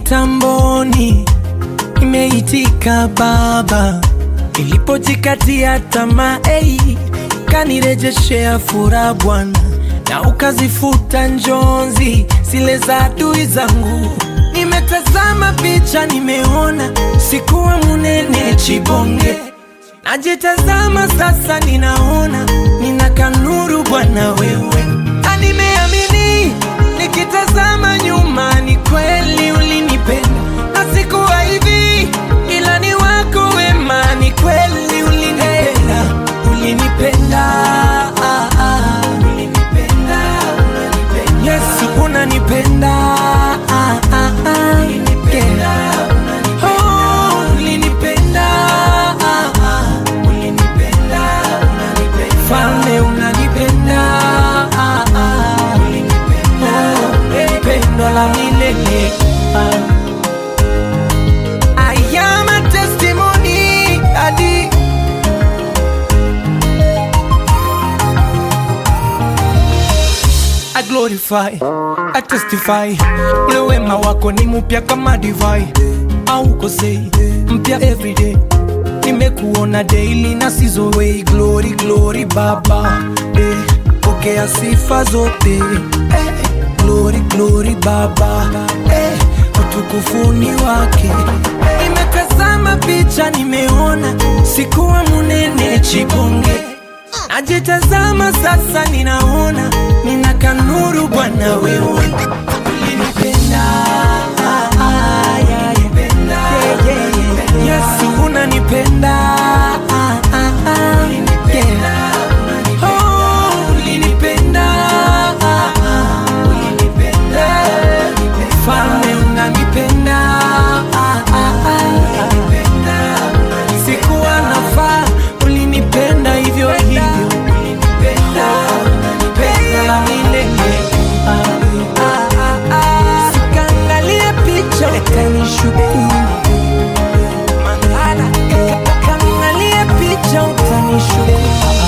mitamboni imeitika Baba, ilipojikatia tamaa ei, ukanirejeshea furaha Bwana, na ukazifuta njonzi zile za adui zangu. Nimetazama picha, nimeona sikuwa munene chibonge, najitazama sasa, ninaona nina kanuru Bwana wewe, na nimeamini nikitazama nyuma, ni kweli ulinipenda na sikuwa hivi, ila ni wako wema, ni kweli ulinipenda, ulinipenda, ah, ah, ulinipenda, unanipenda. Yesu unanipenda, ah, ah, ah, yeah. Oh, ulinipenda, ah, ah, ulinipenda, Mfalme unanipenda, ah, ah, Oh, pendo la milele ah. I am a testimony, Daddy. I glorify, I testify, ule wema wako ni mpya kama divai, haukosei, mpya everyday. Nimekuona daily na sizowei, glory glory Baba, eh, pokea sifa zote, eh, glory glory Baba, eh, utukufuni wake. Nimetazama picha, nimeona sikuwa munene chibonge Najitazama sasa, ninaona nina kanuru Bwana wewe ulinipenda, ah, ah, yeah, yeah, yeah, yeah. Yesu unanipenda, ah, ah, ah, yeah. Oh, ulinipenda, ah, ah, yeah. Mfalme unanipenda, ah, ah, ah. Sikuwa nafaa, ulinipenda hivyo hivyo, pendo la milele. Ah, ah, ah, ah. Sikaangalia picha ukanishukuru, Maana kaangalia picha utanishukuru.